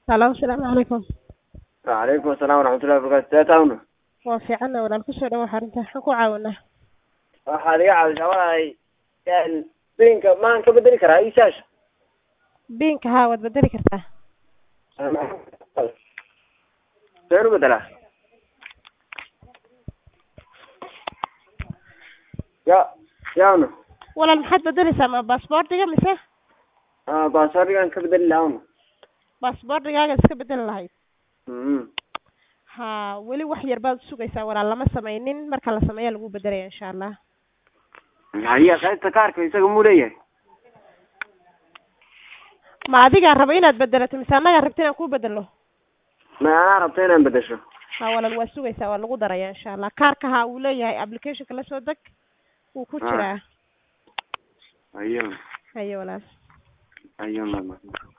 Halo, asalaamu calaykum. Waalaikum asalaam waraxmatullahi wabarakaatu. See taawna? Waa fiicanna walaal kusoo dhawaad xarunta. Maxaan ku caawinaa? Waxaad iga caawisaa walahi een biinka maan ka bedeli karaa iisaasha? Biinka haa waad bedeli kartaa. Seen u bedelaa? Ya yaawna? Walaal maxaad bedeleysaa ma baasaboortiga mise Ah baasaboortigaan ka bedeli lahaa una. baasaboortigaaga iska bedeli lahayd? Mhm. Haa weli wax yar baad sugaysaa walaal lama samaynin marka la sameeya lagu bedelaya insha Allah. Haya qaybta kaarka isaga muu leeyahay? Ma adigaa raba inaad bedelato mise annagaa rabta inaan kuu bedelo? Ma anaa rabta inaan bedesho. Haa walaal waa sugaysaa waa lagu daraya insha Allah. Kaarka haa uu leeyahay applicationka la soo deg wuu ku Ah. jiraa. Ayo Haye walaal. ayo mama.